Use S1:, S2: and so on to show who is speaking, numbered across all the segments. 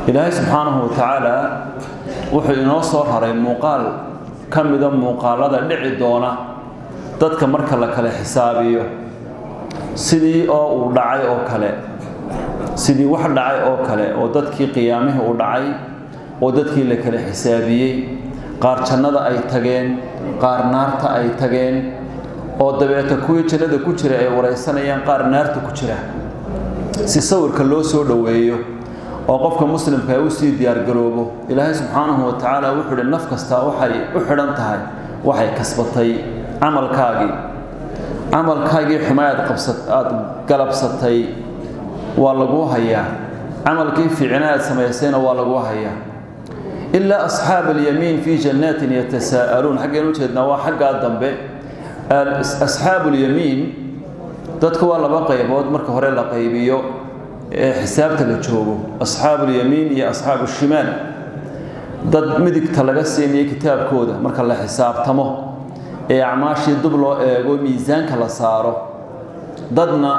S1: ilaahay subxaanahu wa tacaala wuxuu inoo soo haray muuqaal ka mida muuqaalada dhici doona dadka marka la kala xisaabiyo sidii oo uu dhacay oo kale sidii wax dhacay oo kale oo dadkii qiyaamihii u dhacay oo dadkii la kala xisaabiyey qaar jannada ay tageen qaar naarta ay tageen oo dabeeta kuwii jannada ku jira ay waraysanayaan qaar naarta ku jira si sawirka loo soo dhoweeyo oo qofka muslimka ay usii diyaargaroobo ilaahay subxaanahu wa tacaala wuxuu uhi naf kastaa waxay u xidhan tahay waxay kasbatay camalkaagii camalkaagii xumayaad aad galabsatay waa laguu hayaa camalkii fiicna aad samaysayna waa laguu hayaa ilaa asxaaba alyamiin fii jannaatin yatasaa'aluun xaggeen ujeednaa waa xaggaa dambe asxaabu lyamiin dadku waa laba qaybood marka hore la qaybiyo ee xisaabta la joogo asxaabu lyamiin iyo asxaabu shimaal dad midigta laga siinayo kitaabkooda marka la xisaabtamo ee acmaashii dub loo eego miisaanka la saaro dadna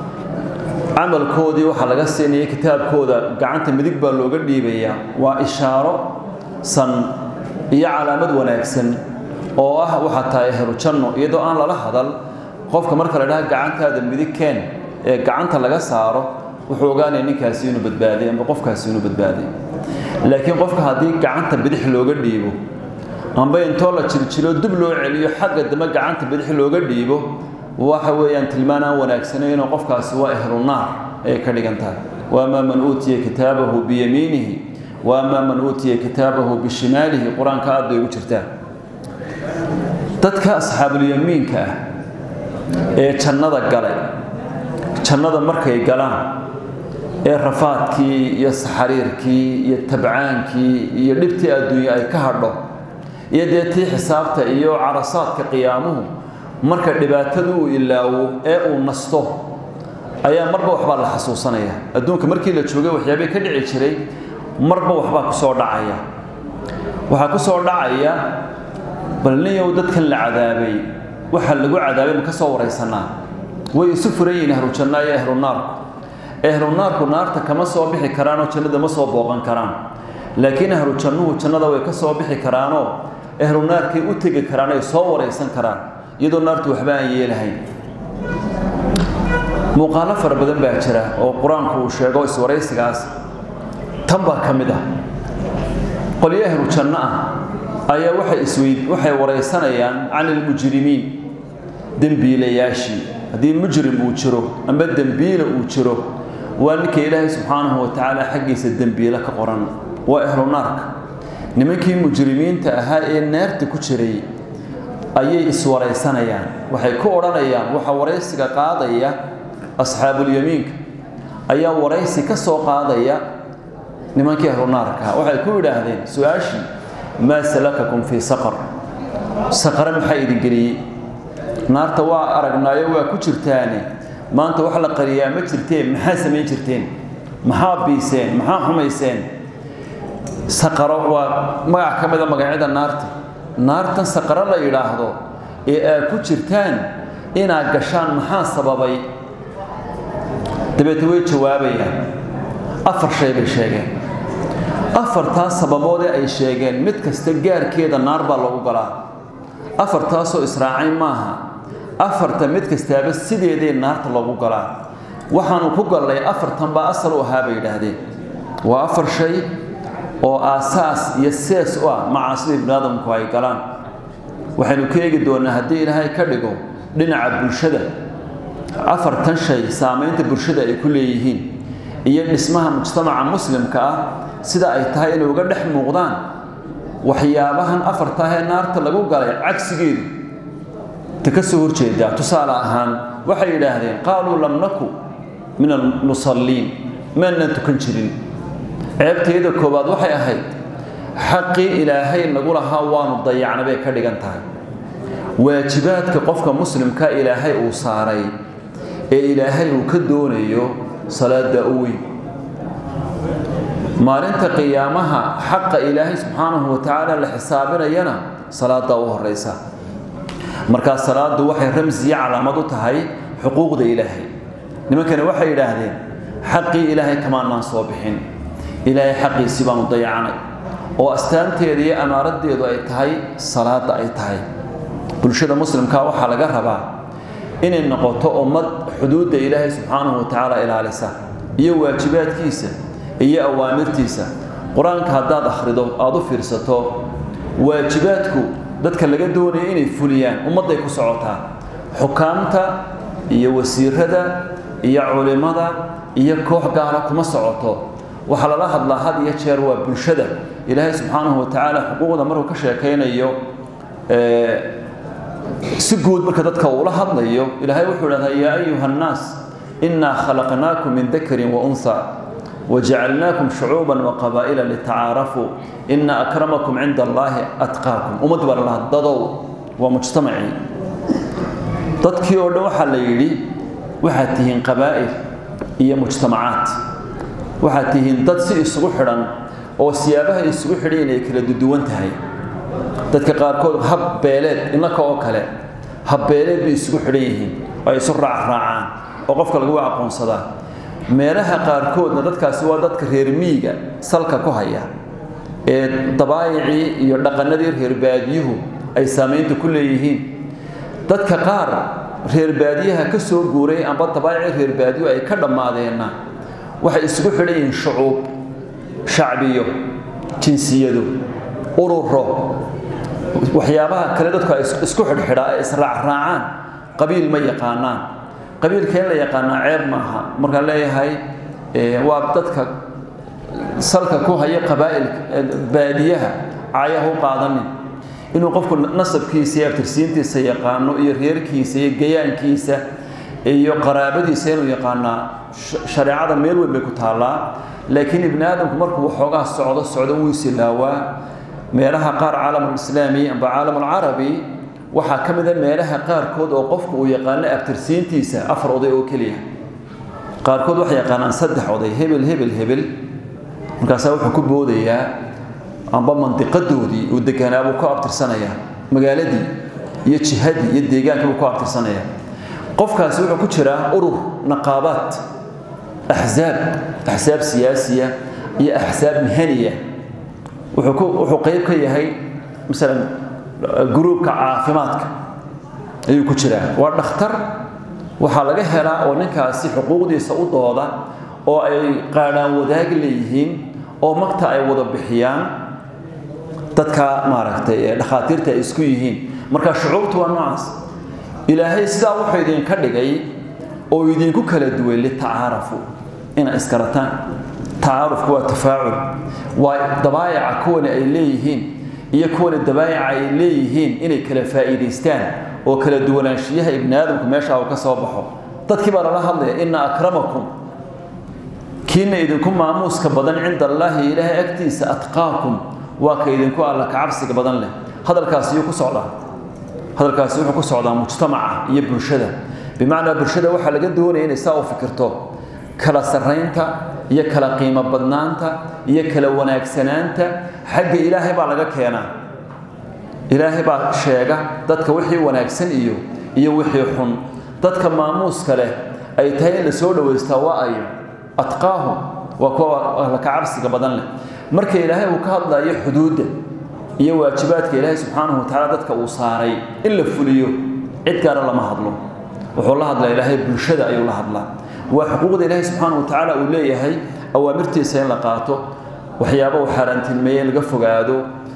S1: camalkoodii waxaa laga siinaya kitaabkooda gacanta midig baa looga dhiibayaa waa ishaaro san iyo calaamad wanaagsan oo ah waxaa tahay ahlu janno iyadoo aan lala hadal qofka marka la dhaha gacantaada midig keen ee gacanta laga saaro wuxuu ogaanaya ninkaasi inuu badbaaday amba qofkaasi inuu badbaaday laakiin qofka haddii gacanta bidix looga dhiibo amba intoo la jiljilo dib loo celiyo xagga dambe gacanta bidix looga dhiibo waxa weeyaan tilmaan aan wanaagsanaynoo qofkaasi waa ahlu naar ayay ka dhigan tahay waamaa man uutiya kitaabahu biyamiinihi waamaa man uutiya kitaabahu bishimaalihi qur-aanka aad bay ugu jirtaa dadka asxaabulyamiinka ah ee jannada galay jannada markay galaan ee rafaadkii iyo saxariirkii iyo tabcaankii iyo dhibtii adduunye ay ka hadho iyo dee tii xisaabta iyo carasaadka qiyaamuhu marka dhibaatadu uu ilaawo ee uu nasto ayaa marba waxbaa la xasuusanaya adduunka markii la joogay waxyaabay ka dhici jiray marba waxbaa ku soo dhacaya waxaa ku soo dhacaya bal ninyow dadkan la cadaabay waxa lagu cadaabay ma ka soo waraysanaa way isu furan yihiin ahlu janna iyo ahlu naarku ahlu naarku naarta kama soo bixi karaanoo jannada ma soo booqan karaan laakiin ahlu jannuhu jannada way ka soo bixi karaanoo ahlu naarkay u tegi karaan ay soo waraysan karaan iyadoo naartu waxba aan yeelahayn muuqaalo fara badan baa jira oo qur-aanku uu sheego iswaraysigaas tan baa ka mid ah qolyo ahlu janno ah ayaa waxay isweyd waxay waraysanayaan can ilmujrimiin dembiilayaashii haddii mujrim uu jiro amba dembiila uu jiro waa ninka ilaahay subxaanahu wa tacaala xaggiisa dembiile ka qoran waa ahlu naarka nimankii mujrimiinta ahaa ee naarta ku jiray ayay iswaraysanayaan waxay ku odhanayaan waxaa waraysiga qaadaya asxaabulyamiinka ayaa waraysi ka soo qaadaya nimankii ahlu naarka waxay ku yidhaahdeen su-aashii maa salakakum fii saqar saqare maxaa idin geliyey naarta waa aragnaayo waa ku jirtaane maanta wax la qariyaa ma jirteen maxaa samayn jirteen maxaa biiseen maxaa xumayseen saqaro waa magac ka mida magacyada naarta naartan saqaro la yidhaahdo ee aad ku jirtaan inaad gashaan maxaa sababay dabeete way jawaabayaan afar shay bay sheegeen afartaas sababoodee ay sheegeen mid kasta gaarkeeda naar baa lagu galaa afartaasoo israacay maaha afarta mid kastaaba sideedee naarta loogu galaa waxaanu ku gallay afartan baa asal u ahaa bay yidhaahdeen waa afar shay oo aasaas iyo sees u ah macaasida ibnu aadamku ay galaan waxaynu ka eegi doonaa haddii ilaahay ka dhigo dhinaca bulshada afartan shay saamaynta bulshada ay ku leeyihiin iyo dhismaha mujtamaca muslimka ah sida ay tahay inay uga dhex muuqdaan waxyaabahan afartaahee naarta lagu galay cagsigeedu ta ka soo horjeedaa tusaale ahaan waxay yidhaahdeen qaaluu lam naku min almusalliin maanan tukan jirin ceebtayada koowaad waxay ahayd xaqii ilaahay nagu lahaa waanu dayacna bay ka dhigan tahay waajibaadka qofka muslimka ilaahay uu saaray ee ilaahay uu ka doonayo salaada u weyn maalinta qiyaamaha xaqa ilaahay subxaanahu wa tacaala la xisaabinayana salaada u horeysa markaa salaadu waxay ramsiya calaamad u tahay xuquuqda ilaahay nimankani waxay yidhaahdeen xaqii ilaahay kamaanaan soo bixin ilaahay xaqiisii baanu dayacanay oo astaanteeda iyo amaaradeedu ay tahay salaada ay tahay bulshada muslimka waxaa laga rabaa inay noqoto ummad xuduudda ilaahay subxaanahu watacaala ilaalisa iyo waajibaadkiisa iyo awaamirtiisa qur-aanka haddaad akhrido aada u fiirsato waajibaadku dadka laga doonaya inay fuliyaan ummadday ku socotaa xukaamta iyo wasiirada iyo culimada iyo koox gaala kuma socoto waxaa lala hadlaa had iyo jeer waa bulshada ilaahay subxaanahu watacaala xuquuqda markuu ka sheekaynayo si guud marka dadka uula hadlayo ilaahay wuxuu idhahdaa yaa ayuha annaas innaa khalaqnaakum min dakarin wa unha wajacalnaakum shucuuban waqabaa'ila litacaarafuu ina akramakum cinda allaahi atqaakum ummad baa lalaha dadow waa mujtamacii dadkii oo dhan waxaa la yidhi waxaad tihiin qabaa'il iyo mujtamacaad waxaad tihiin dad si isugu xidhan oo siyaabaha isugu xidhan inay kala duduwan tahay dadka qaarkood hab beeleed innaka oo kale hab beeleed bay isugu xidhan yihiin ay isu raacraacaan oo qofka lagu aqoonsadaa meelaha qaarkoodna dadkaasi waa dadka reer miyiga salka ku haya ee dabaayicii iyo dhaqanadii reer baadiyuhu ay saamaynta ku leeyihiin dadka qaar reer baadiyaha ka soo guuray amba dabaayicii reer baadiyuhu ay ka dhammaadeenna waxay isugu xidhan yihiin shucuub shacbiyo jinsiyado ururo waxyaabaha kale dadku ay isku xidhxidhaa ay israacraacaan qabiil ma yaqaanaan qabiilka in la yaqaanaa ceeb maaha markaan leeyahay waa dadka salka ku haya qabaa'ilka baadiyaha caayaha u qaadanin inuu qofku nasabkiisa iyo abtirsiintiisa yaqaano iyo reerkiisa iyo gayaankiisa iyo qaraabadiisa inuu yaqaanaa shareecada meel weyn bay ku taallaa laakiin ibni aadamku markuu waxoogaa socdo socdo wuu isilaawaa meelaha qaar caalamulislaami amba caalamulcarabi waxaa ka mida meelaha qaarkood oo qofku uu yaqaano abtirsiintiisa afar oday oo keliya qaarkood waxay yaqaanaan saddex oday hebel hebel hebel markaasaa wuxuu ku boodayaa amba mandiqadoodii uu deganaa buu ku abtirsanayaa magaaladii iyo jihadii iyo deegaankii buu ku abtirsanayaa qofkaasi wuxuu ku jiraa urur naqaabaad axsaab axsaab siyaasiya iyo axsaab mihaniya wuxuu qayb ka yahay masalan gruubka caafimaadka ayuu ku jiraa waa dhakhtar waxaa laga helaa oo ninkaasi xuquuqdiisa u dooda oo ay qaadhaan wadaag leeyihiin oo magta ay wada bixiyaan dadka maaragtay dhakhaatiirta ay isku yihiin marka shucuubtu waa noocaas ilaahay sidaa wuxuu idinka dhigay oo idinku kala duway litacaarafu inay iskarataan tacaarufku waa tafaacul waa dabaayaca kuwani ay leeyihiin iyo kuwani dabaayaca ay leeyihiin inay kala faa'iidaystaan oo kala duwanaanshiyaha ibni aadamku meeshaa uu ka soo baxo dadkii baa lala hadlaya ina akramakum kiina idinku maamuuska badan cinda allaahi ilaahay agtiisa atqaakum waa ka idinku alla kacabsiga badan leh hadalkaasi yuu ku socdaa hadalkaasi wuxuu ku socdaa mujtamaca iyo bulshada bimacnaa bulshada waxaa laga doonaya inay saa u fikirto kala sarraynta iyo kala qiimo badnaanta iyo kala wanaagsanaanta xagga ilaahay baa laga keenaa ilaahay baa sheega dadka wixii wanaagsan iyo iyo wixii xun dadka maamuuska leh ay tahay in la soo dhowaystaa waa ayo atqaahum waa kuwa alla kacabsiga badan leh marka ilaahay uu ka hadlayo xuduudda iyo waajibaadka ilaahay subxaanahu watacaala dadka uu saaray in la fuliyo cid gaara lama hadlo wuxuu la hadlaa ilaahay bulshada ayuu la hadlaa waa xuquuqda ilaahay subxaanahu watacaala uu leeyahay awaamirtiisa in la qaato waxyaaba uu xaaraantilmeeye in laga fogaado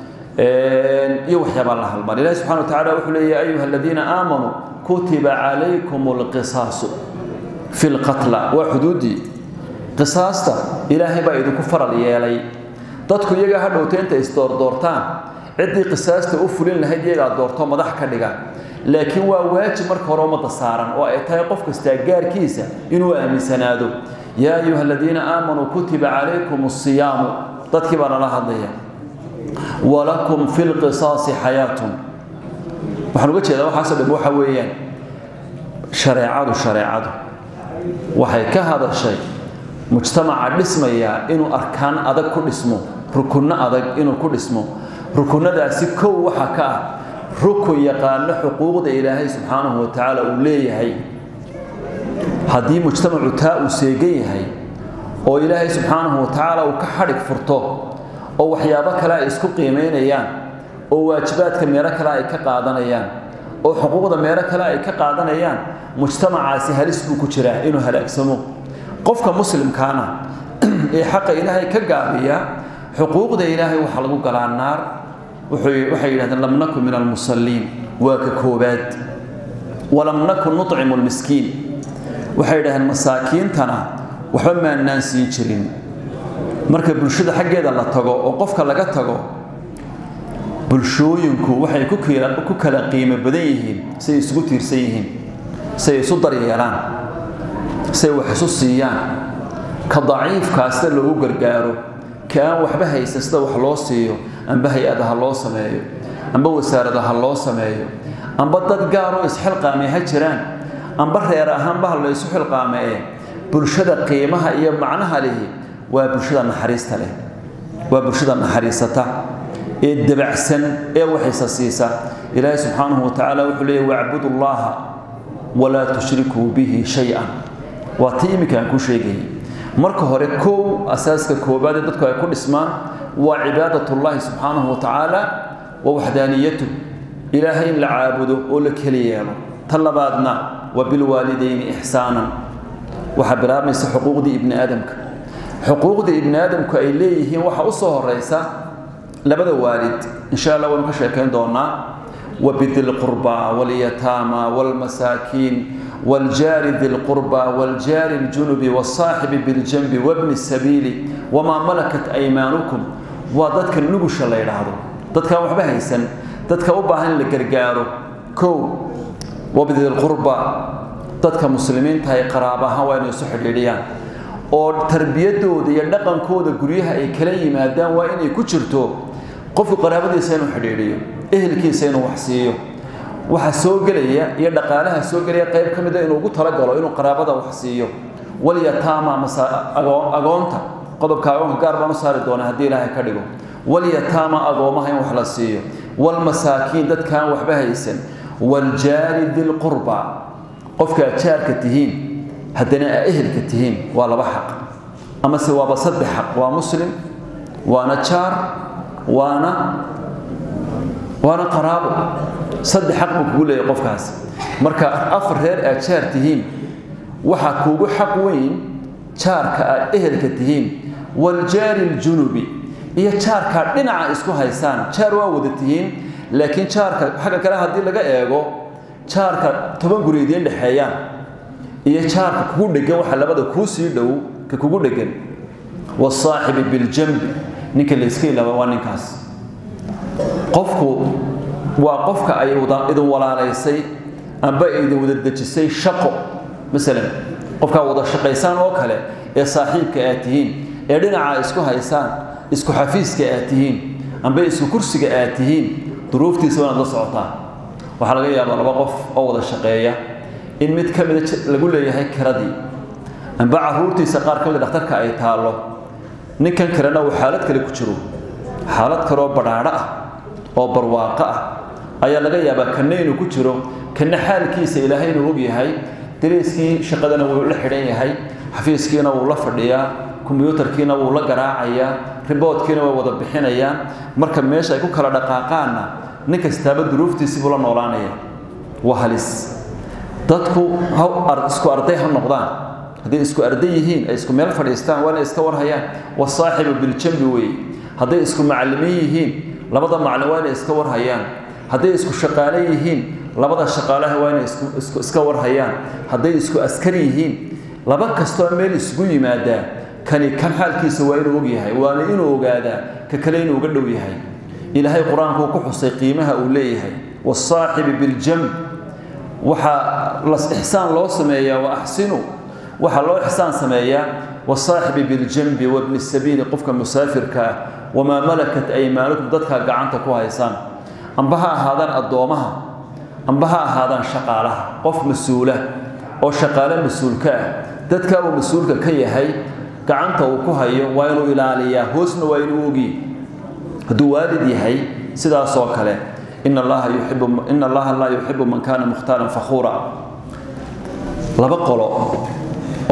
S1: iyo waxyaabaa la halmaan ilahi subxana wa tacala wuxuu leeyahy ayuha aladiina aamanuu kutiba calaykum alqisaasu fi lqatla waa xuduuddii qisaasta ilaahay baa idinku faral yeelay dadku iyagaa ha dhowta intay isdoordoortaan ciddii qisaasta u fulin lahayd iyagaa doorto madax ka dhiga laakiin waa waajib marka hore ummadda saaran oo ay tahay qof kastaa gaarkiisa inuu aaminsanaado yaa ayuha aladiina aamanuu kutiba calaykum asiyaamu dadkii baa nala hadlaya walakum fi lqisaasi xayaatun waxaan uga jeedaa waxaasoo dham waxa weeyaan shareecadu shareecadu waxay ka hadashay mujtamaca dhismayaa inuu arkaan adag ku dhismo rukunno adag inuu ku dhismo rukunnadaasi kow waxaa ka ah rukun yaqaano xuquuqda ilaahay subxaanahu wa tacaala uu leeyahay haddii mujtamacu taa uu seegan yahay oo ilaahay subxaanahu wa tacaala uu ka xadhig furto oo waxyaabo kale ay isku qiimaynayaan oo waajibaadka meelo kale ay ka qaadanayaan oo xuquuqda meelo kale ay ka qaadanayaan mujtamacaasi halis buu ku jiraa inuu halaagsamo qofka muslimkaana ee xaqa ilaahay ka gaabiya xuquuqda ilaahay waxaa lagu galaa naar waxay yidhahdeen lam nakun min almusalliin waa ka koobaad walam nakun nucimu lmiskiin waxay yidhahdeen masaakiintana waxba maannaan siin jirin marka bulshada xaggeeda la tago oo qofka laga tago bulshooyinku waxay ku kala qiimo badan yihiin siay isugu tiirsan yihiin siay isu daryeelaan siay wax isu siiyaan ka daciifkaa sida loogu gargaaro ka aan waxba haysan sida wax loo siiyo amba hay-ada ha loo sameeyo amba wasaarada ha loo sameeyo amba dad gaaroo isxilqaamay ha jiraan amba reer ahaanba ha laysu xilqaamee bulshada qiimaha iyo macnaha lihi waa bulshada naxariista leh waa bulshada naxariisata ee dabacsan ee waxaysa siisa ilaahay subxaanahu wa tacaala wuxuu leeyahy wacbudu llaha walaa tushrikuu bihi shay-an waa tii iminka aan ku sheegayay marka hore kow asaaska koobaad ee dadku ay ku dhismaan waa cibaadatullaahi subxaanahu wa tacaala wa waxdaaniyatu ilaahay in la caabudo oo la keli yeelo ta labaadna wa bilwaalidayni ixsaanan waxaa bilaabmaysa xuquuqdii ibni aadamka xuquuqdii ibni aadamku ay leeyihiin waxaa u soo horeysa labada waalid insha allah waynu ka sheekayn doonaa وبذي القربى واليتامى والمساكين والجار ذي القربى والجار الجنب والصاحب بالجنب وابن السبيل وما ملكت أيمانكم وضدك النقش الله يرهضه ضدك وحبه هيسن ضدك أباهن لقرقاره كو وبذي القربى ضدك مسلمين تهي قرابها وين يسحر إليان oo tarbiyadooda iyo dhaqankooda guryaha ay kala yimaadaan waa inay ku jirto qofku qaraabadiisa inuu xidhiidhiyo ehelkiisa inuu wax siiyo waxa soo gelaya iyo dhaqaalaha soo gelaya qayb ka mid a inuu ugu talagalo inuu qaraabada wax siiyo walyataama agoonta qodobka agoonka gaar baan u saari doonaa haddii ilaahay ka dhigo walyataama agoomaha in wax la siiyo walmasaakiin dadkaan waxba haysan waljaari dilqurba qofka aad jaarka tihiin haddana aa ehelka tihiin waa laba xaq amase waaba saddex xaq waa muslim waana jaar waana waana qaraabo saddex xaq buu kugu leeyahay qofkaas marka afar reer aad jaar tihiin waxaa kuugu xaq weyn jaarka aad ehelka tihiin waljaari ljunubi iyo jaarkaa dhinaca isku haysaan jaar waa wada tihiin laakiin jaarka xagga kale haddii laga eego jaarka toban guri idiin dhexeeyaan iyo jaarka kugu dhegan waxa labada kuu sii dhow ka kugu dhegan wasaaxibi biljambi ninka layska ilaaba waa ninkaas qofku waa qofka ay idin walaalaysay amba idin wada dejisay shaqo masalan qofkaa wada shaqaysaan oo kale ee saaxiibka aad tihiin ee dhinaca isku haysaan isku xafiiska aad tihiin amba isku kursiga aad tihiin duruuftiisa wanaad la socotaa waxaa laga yaabaa laba qof oo wada shaqeeya in mid ka mida lagu leeyahay kiradii amba caruurtiisa qaar ka mida dhakhtarka ay taallo ninkan kalena uu xaalad kale ku jiro xaalad kaleoo badhaadho ah oo barwaaqo ah ayaa laga yaabaa kanna inuu ku jiro kanna xaalkiisa ilaahay inuu og yahay dariiskii shaqadana wuu la xidhan yahay xafiiskiina wuu la fadhiyaa kombiyuutarkiina wuu la garaacayaa riboodkiina way wada bixinayaan marka meesha ay ku kala dhaqaaqaanna nin kastaaba duruuftiisii buu la noolaanaya waa halis dadku isku arday ha noqdaan hadday isku arday yihiin ay isku meel fadhiistaan waa inay iska warhayaan wasaaxibu biljambi weeye hadday isku macallimiin yihiin labada macallin waa inay iska warhayaan hadday isku shaqaale yihiin labada shaqaalaha waa inay iska warhayaan hadday isku askari yihiin laba kastoo meel isugu yimaadaa kani kan xaalkiisa waa inuu og yahay waana inuu ogaadaa ka kale inuu uga dhow yahay ilaahay qur-aankuu ku xusay qiimaha uu leeyahay wasaaxibi biljamb waxaa las ixsaan loo sameeyaa wa axsinu waxaa loo ixsaan sameeyaa wasaaxibi biljambi wabni sabiili qofka musaafirka ah wamaa malakat aymaanukum dadkaa gacanta ku haysaan amba ha ahaadaan addoomaha amba ha ahaadaan shaqaalaha qof mas-uula oo shaqaale mas-uulka ah dadkaa uu mas-uulka ka yahay gacanta uu ku hayo waa inuu ilaaliyaa hoosna waa inuu ogi hadduu waalid yahay sidaasoo kale in allaha yuxibu in allaha laa yuxibu man kaana mukhtaalan fakhuura laba qolo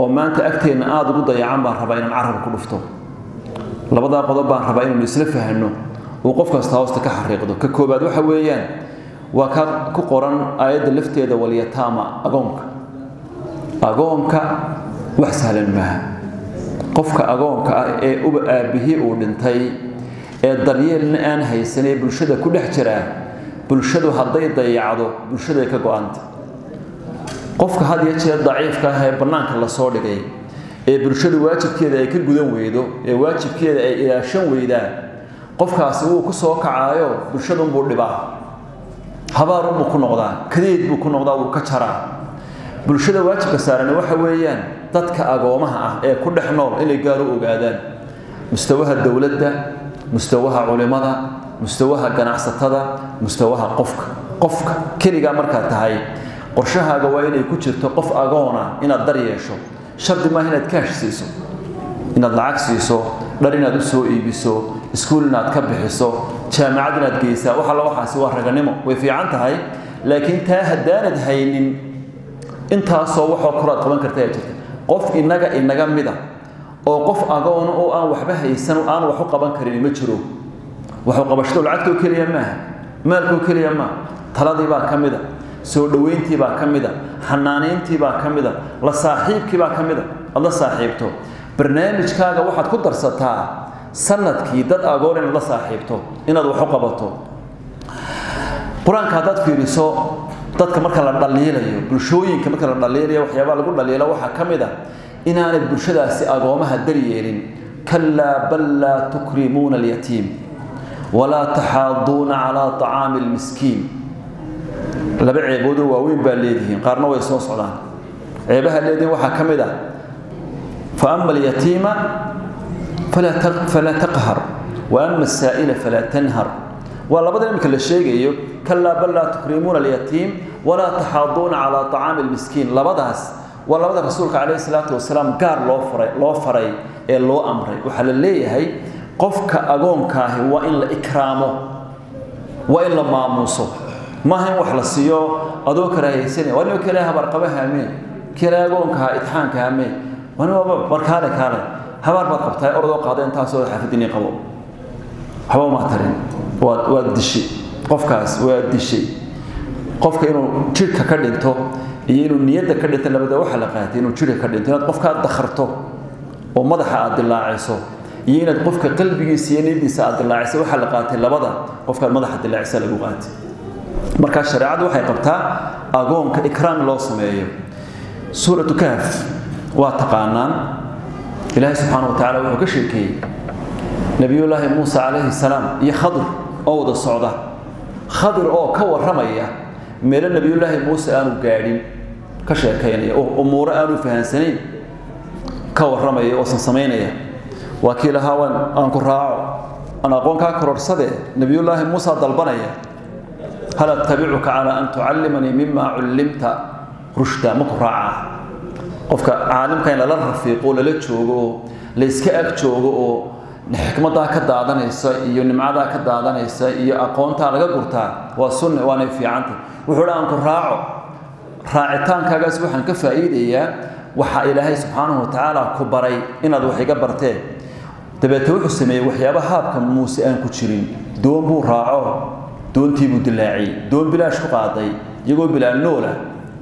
S1: oo maanta agteenna aada ugu dayacan baan rabaa inaan carab ku dhufto labadaa qodob baan rabaa inaynu isla fahanno uu qof kasta hoosta ka xariiqdo ka koobaad waxa weeyaan waa ka ku qoran aayadda lafteeda walyataama agoonka agoonka wax sahlan maaha qofka agoonka ah ee uba aabbihii uu dhintay ee daryeelna aan haysanee bulshada ku dhex jiraa bulshadu hadday dayacdo bulshaday ka go-anta qofka had iyo jeer daciifka ah ee bannaanka lasoo dhigay ee bulshadu waajibkeeda ay ka gudan weydo ee waajibkeeda ay ilaashan weydaan qofkaasi wuu ku soo kacaayo bulshadunbuu dhibaa habaarunbuu ku noqdaa kadeed buu ku noqdaa wuu ka jaraa bulshada waajibka saarani waxa weeyaan dadka agoomaha ah ee ku dhex nool inay gaar u ogaadaan mustawaha dowladda mustawaha culimada mustawaha ganacsatada mustawaha qofka qofka keligaa markaad tahay qorshahaaga waa inay ku jirto qof agoona inaad dar yeesho shardi maaha inaad kaash siiso inaad lacag siiso dhar inaad u soo iibiso iskuul inaad ka bixiso jaamacad inaad geysaa wax alla waxaasi waa raganimo way fiican tahay laakiin taa haddaanad haynin intaasoo waxoo koraad qaban karta ayaa jirta qof inaga inaga mida oo qof agoona oo aan waxba haysan aan wax u qaban karin ma jiro waxu qabashadu lacagtoo keliya maaha maalkoo keliya maaha taladii baa ka mida soo dhoweyntii baa ka mida xanaanayntii baa ka mida la saaxiibkii baa ka mida aad la saaxiibto barnaamijkaaga waxaad ku darsataa sanadkii dad agoon inaad la saaxiibto inaad wax u qabato qur-aanka haddaad fiiriso dadka marka la dhaliilayo bulshooyinka marka la dhaliilayo waxyaabaa lagu dhaliilo waxaa ka mid a inaanay bulshadaasi agoomaha daryeelin kalaa bal laa tukrimuuna alyatiim walaa taxaaduuna calaa طacaami اlmiskiin laba ceeboodoo waaweyn baa leedihiin qaarna way soo socdaan ceebaha leedihiin waxaa ka mid ah faama alyatiima falaa taqhar waama asaa'ila falaa tanhar waa labada imika la sheegayo kalaa bal laa tukrimuuna alyatiim walaa taxaaduuna calaa طacaami اlmiskiin labadaas waa labada rasuulka calayhi salaatu wasalaam gaar loo faray loo faray ee loo amray waxaa la leeyahay qofka agoonkaahi waa in la ikraamo waa in la maamuuso maaha in wax la siiyo adoo karaahaysanaya waa nin kale habaarqaba haamee kale agoonkaha itixaanka haamee waa nin waaba barkaale kaale habaar baad qabtaa orodoo qaada intaasoo xaafidinii qabo waxba uma tarin waad waad dishay qofkaas waa dishay qofka inuu jidhka ka dhinto iyo inuu niyadda ka dhinto labada waxa la qaatay inuu jidhka ka dhinto inaad qofka dakharto oo madaxa aad dilaaciso iyo inaad qofka qalbigiisa iyo niyadiisa aad dilaaciso waxa la qaatay labada qofkaad madaxa dilaacisa lagu qaatay markaa shareecadu waxay qabtaa agoonka ikraam loo sameeyo suuratu kahf waa taqaanaan ilaahay subxaana wa tacala wuxuu ka sheekeeyey nebiyullaahi muuse calayhi salaam iyo khadir oo wada socda khadir oo ka warramaya meelo nebiyullaahi muuse aanu gaadhin ka sheekaynaya oo umuuro aanu fahansanayn ka warramaya oosan samaynaya waa kii lahaa waan aan ku raaco aan aqoonkaa kororhsade nebiyullaahi muusa dalbanaya hal attabicuka calaa an tucallimanii mima cullimta rushda ma ku raacaa qofka caalimka in lala rafiiqo lala joogo oo layska ag joogo oo xikmadaa ka daadanaysa iyo nimcadaa ka daadanaysa iyo aqoontaa laga gurtaa waa sunne waanay fiicanta wuxuu dha aan ku raaco raacitaankaagaas waxaan ka faa'iidayaa waxaa ilaahay subxaanahu watacaala ku baray inaad wax iga barteen dabeete wuxuu sameeyey waxyaaba haabka muuse aan ku jirin doon buu raaco doontii buu dilaaciyey doon bilaash ku qaaday iyagoo bilaa noola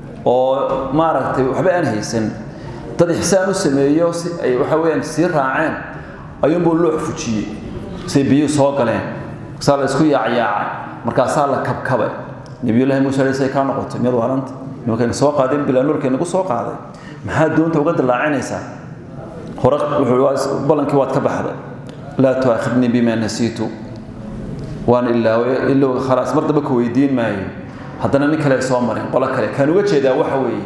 S1: oo maaragtay waxba aan haysan dad ixsaan u sameeyo si ay waxa weeyaan sii raaceen ayuunbuu loox fujiyey say biyuhu soo galeen saa la isku yaacyaacay markaasaa la kabkabay nabiyullaahi muuse alay say kaa noqotay miyad waaranta nimankayna soo qaadeen bilaa noolkay nagu soo qaaday maxaa doonta uga dilaacinaysaa hore wuxuu ballankii waad ka baxday laa tuaakhidnii bima nasiitu waan ilaawe ilowga khalaas mar damba ka weydiin maayo haddana nin kale soo mareen qolo kale kaan uga jeedaa waxa weeye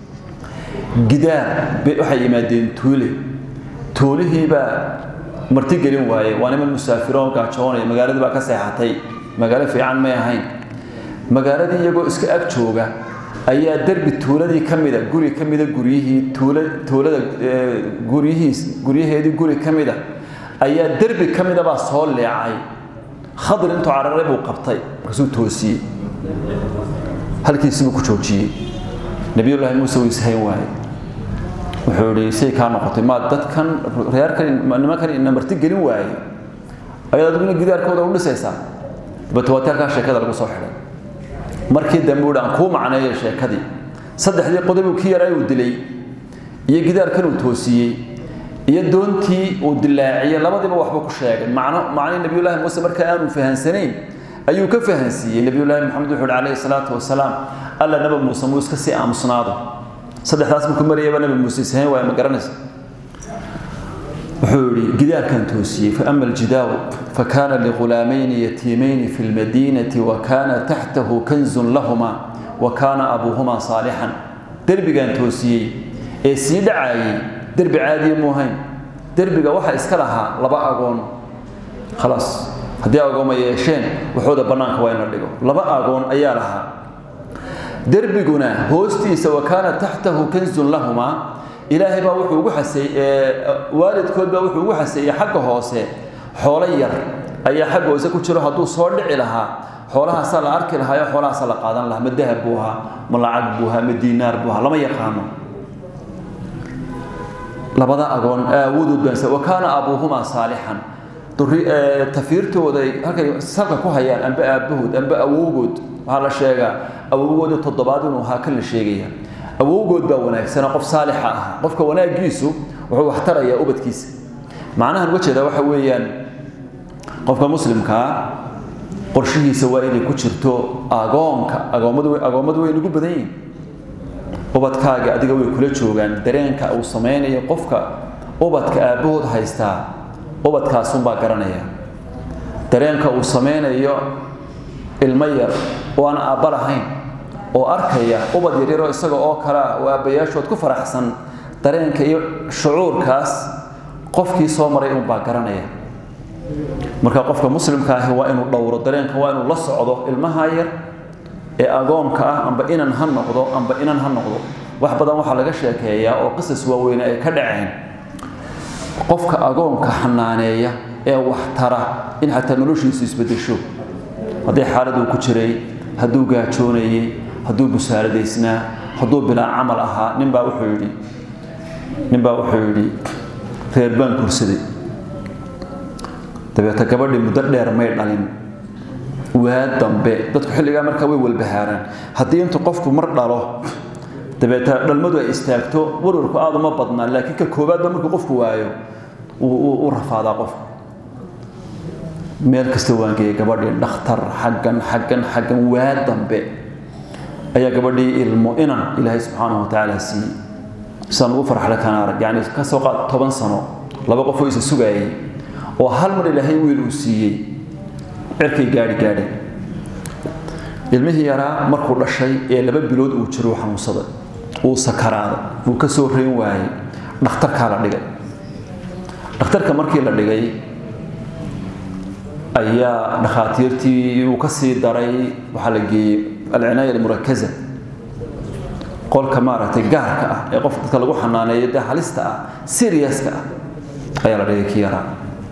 S1: gidaar waxay yimaadeen tuule tuulihii baa marti gelin waaye waa niman musaafiroo gaajoonaya magaaladii baa ka seexatay magaalo fiican may ahayn magaaladii iyagoo iska ag jooga ayaa derbi tuuladii ka mida guri ka mida guryihii tuula tuulada guryihiis guryaheedii guri ka mida ayaa derbi ka mida baa soo leecay khadir intuu cararay buu qabtay markaasuu toosiyey halkiisibuu ku joojiyey nabiyullaahi muuse wuu ishayn waaye wuxuu ihi say kaa noqotay maa dadkan reerkan nimankan ina marti gelin waaye ayaad adiguna gidaarkooda u dhisaysaa dabeete waa teelkaa sheekada lagu soo xidhay markii dambe uhi aan kuu macneeyo sheekadii saddexdii qodobuu ki yaraa uu dilay iyo gidaarkan uu toosiyey iyo doontii uu dilaaciyey labadiiba waxba ku sheegay macno macnii nabiyullaahi muuse marka aanu fahansanayn ayuu ka fahansiiyey nabiyullaahi maxamed wuxuu ihi calayhi salaatu wasalaam alla nabi muuse muu iska sii aamusnaado saddexdaas markuu marayaba nabi muuse ishayn waaya ma garanaysa wuxuu yihi gidaarkan toosiyey faama aljidaaru fakana ligulaamayni yatiimayni fi lmadiinati wakana taxtahu kanzun lahuma wakana abuuhuma saalixan derbigan toosiyey ee sii dhacaayey derbi caadiya muu hayn derbiga waxaa iska lahaa laba agoon khalaas haddii agooma yeesheen waxooda bannaanka waa in la dhigo laba agoon ayaa lahaa derbiguna hoostiisa wakaana taxtahu kanzun lahumaa ilaahay baa wuxuu ugu xaseeyey waalidkood baa wuxuu ugu xaseeyey xagga hoose xoolo yar ayaa xagga hoose ku jiro hadduu soo dhici lahaa xoolahaasaa la arki lahaa oo xoolahaasaa la qaadan lahaa ma dahab buu ahaa ma lacag buu ahaa ma diinaar buu ahaa lama yaqaano labada agoon aawadood baan wakaana abuuhumaa saalixan tafiirtooda halkay salka ku hayaan amba aabbahood amba awowgood waxaa la sheegaa awowgooda toddobaad inuu ahaa kan la sheegaya awowgood baa wanaagsana qof saalixa ah qofka wanaagiisu wuxuu waxtarayaa ubadkiisa macnahan uga jeeda waxa weeyaan qofka muslimkaa qorshihiisa waa inay ku jirto agoonka agoommadu agoommadu way nagu badan yihin ubadkaaga adiga way kula joogaan dareenka uu samaynayo qofka ubadka aabbahood haystaa ubadkaasunbaa garanaya dareenka uu samaynayo ilmo yar oo aan aabba lahayn oo arkaya ubad yaryaroo isaga oo kale ah oo aabbayaashood ku faraxsan dareenka iyo shucuurkaas qofkii soo maray unbaa garanaya marka qofka muslimka ahi waa inuu dhowro dareenka waa inuu la socdo ilmaha yar ee agoonka ah amba inan ha noqdo amba inan ha noqdo wax badan waxaa laga sheekeeyaa oo qisas waaweyne ay ka dhaceen qofka agoonka xanaaneeya ee waxtara in xataa noloshiisu isbedesho haddii xaaladuu ku jiray hadduu gaajoonayey hadduu busaaradaysnaa hadduu bilaa camal ahaa ninbaa wuxuu yidhi ninbaa wuxuu yidhi reer baan gursaday dabeeta gabadhii muddo dheer may dhalin waa dambe dadku xilligaa markaa way walbahaaraan haddii intu qofku mar dhalo dabeeta dhalmadu ay istaagto warwarku aada uma badnaa laakiin ka koowaadba markuu qofku waayo u rafaadaa qofku meel kasta waan geeyay gabadhii dhakhtar xaggan xaggan xaggan waa dambe ayaa gabadhii ilmo inan ilaahay subxaanahu watacaala siiyey saan ugu farxle kana arag yacni ka soo qaad toban sano laba qof oo isa sugaayay oo hal mar ilaahay wiil uu siiyey cirkay gaadhi gaadhay ilmihii yaraa markuu dhashay ee laba bilood uu jiro uu xanuunsaday uu sakaraaday uu ka soo reyn waayey dhakhtarkaa la dhigay dhakhtarka markii la dhigay ayaa dhakhaatiirtii uu ka sii daray waxaa la geeyey alcinaaya almurakaza qolka maaragtay gaarka ah ee qofka dadka lagu xanaaneeyo dee halista ah seriouska ah ayaa la dhigay kii yaraa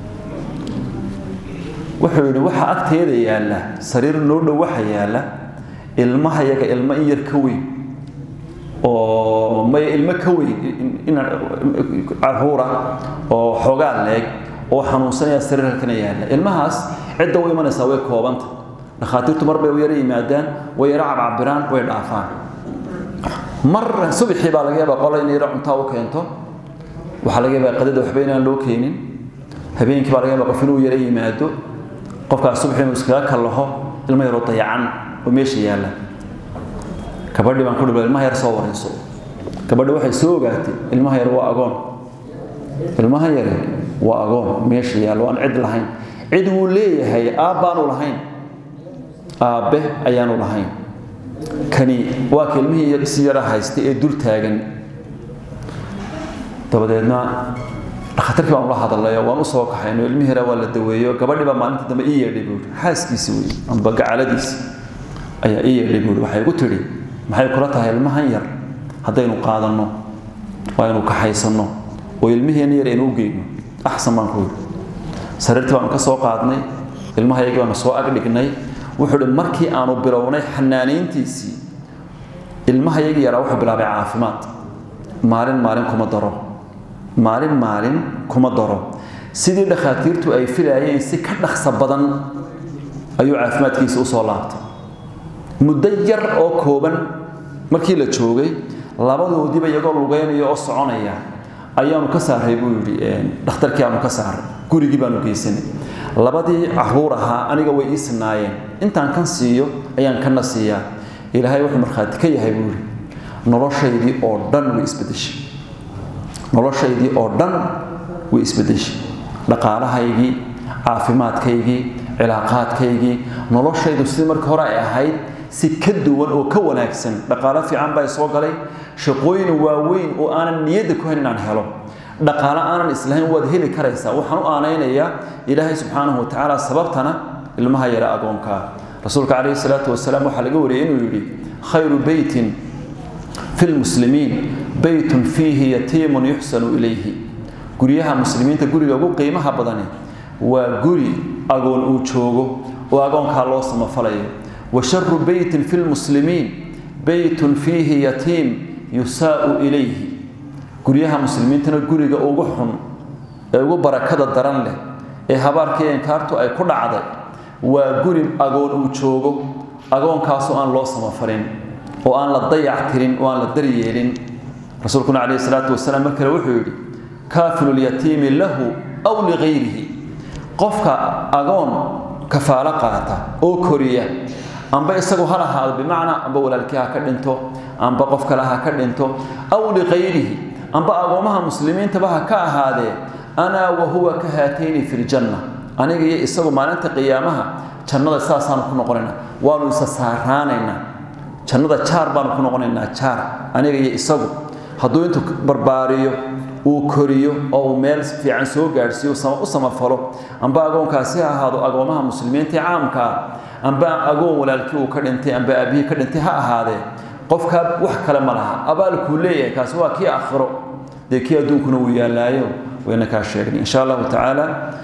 S1: wuxuu yidhi waxaa agteeda yaalla sariir noo dhow waxa yaalla ilmaha yaga ilmo in yar ka weyn oo maya ilmo ka weyn caruura oo xoogaa leeg oo xanuunsanaya sariir halkana yaalla ilmahaas cidda u imanaysaa way koobanta dhakhaatiirtu mar bay u yara yimaadaan way yara cabcabiraan way dhaafaan mar subaxii baa laga yaabaa qola in yara cuntaa u keento waxaa laga yaabaa qadada waxba inaan loo keenin habeenkii baa laga yaabaa qof inuu yara yimaado qofkaas subax inuu iskaga kallaho ilmo yaroo dayacan oo meesha yaalla gabadhii baan ku dhibla ilmaha yar soo warayso gabadhi waxay soo ogaatay ilmaha yar waa agoon ilmaha yari waa agoon meesha yaalla waan cid lahayn cid wuu leeyahay aabbaanu lahayn aabbe ayaanu lahayn kani waa ka ilmihii si yara haystay ee dul taagan dabadeedna dhakhtarkii baan ula hadalayo waan usoo kaxayno ilmihii yara waa la daweeyo gabadhii baa maalinta dambe ii yeedhay buuri xaaskiisi wey amba gacaladiisi ayaa ii yeedhay buuri waxay igu tidhi maxay kula tahay ilmahan yar haddaynu qaadanno waa inu kaxaysanno oo ilmiheenna yar aynu u geyno axsan baan ku yidhi sariirtii baanu ka soo qaadnay ilmahayagii baanu soo agdhignay wuxuu hi markii aanu bilownay xanaanayntiisii ilmahayagii yaraa wuxuu bilaabay caafimaad maalin maalin kuma daro maalin maalin kuma daro sidii dhakhaatiirtu ay filayeen si ka dhaqso badan ayuu caafimaadkiisa usoo laabtay muddo yar oo kooban markii la joogay labadoodiiba iyagoo lugeynaya oo soconaya ayaanu ka saaray buu yidhi dhakhtarkii aanu ka saaray gurigii baanu geysanay labadii caruur ahaa aniga way ii sinaayeen intaan kan siiyo ayaan kana siiyaa ilaahay wuxuu markhaati ka yahay buu yidhi noloshaydii oo dhan way isbedeshay noloshaydii oo dhan way isbedeshay dhaqaalahaygii caafimaadkaygii cilaaqaadkaygii noloshaydu sidii markii hore ay ahayd si ka duwan oo ka wanaagsan dhaqaalo fiican baa soo galay shaqooyin waaweyn oo aanan niyadda ku hayn inaan helo dhaqaalo aanan islahayn waad heli karaysaa waxaan u aanaynayaa ilaahay subxaanahu watacaala sababtana ilmaha yara agoonkaa rasuulka calayhi salaatu wasalaam waxaa laga wariyay inuu yidhi khayru beytin fi lmuslimiin beytun fiihi yatiimun yuxsanu ilayhi guryaha muslimiinta guriga ugu qiimaha badani waa guri agoon uu joogo oo agoonkaa loo samafalayo wa sharu beytin fi lmuslimiin beytun fiihi yatiim yusaa'u ilayhi guryaha muslimiintana guriga ugu xun ee ugu barakada daran leh ee habaarkii enkaartu ay ku dhacday waa guri agoon uu joogo agoonkaasoo aan loo samafalin oo aan la dayac tirin oo aan la daryeelin rasuulkuna calayhi salaatu wasalaam mar kale wuxuu yidhi kaafilu lyatiimi lahu aw ligayrihi qofka agoon kafaalo qaata oo koriya amba isagu ha lahaado bimacnaa amba walaalkii ha ka dhinto amba qof kale ha ka dhinto aw ligayrihi amba agoomaha muslimiintaba ha ka ahaadee anaa wa huwa ka haatayni fi ljanna aniga iyo isagu maalinta qiyaamaha jannada saasaanu ku noqonaynaa waanu isa saaraanaynaa jannada jaar baanu ku noqonaynaa jaar aniga iyo isagu hadduu intuu barbaariyo uu koriyo oo uu meel fiican soo gaadhsiiyo u samafalo amba agoonkaasi ha ahaado agoomaha muslimiinta caamkaa amba agoon walaalkii uu ka dhintay amba aabihii ka dhintay ha ahaadee qofkaa wax kale ma laha abaalkuu leeyahay kaasi waa kii aakhiro dee kii adduunkuna uu yaallaayo wayna kaa sheegnay insha allahu tacaala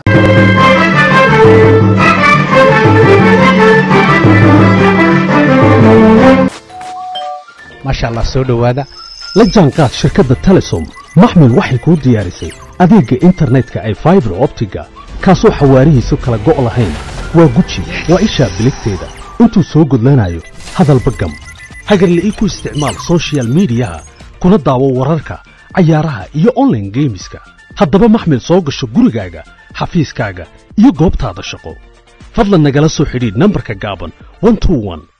S2: maasha allah soo dhowaada la jaanqaad shirkadda telesom maxmil waxay kuu diyaarisay adeegga internetka ay faibar optiga kaasoo xawaarihiisu kala go' lahayn waa guji waa ishaa biligteeda intuu soo gudlanayo hadalba gam hagarla'ii ku isticmaal sochial midiyaha kuna daawo wararka cayaaraha iyo onlaine geemiska haddaba maxmil soo gasho gurigaaga xafiiskaaga iyo goobtaada shaqo fadlan nagala soo xidhiidh nambarka gaaban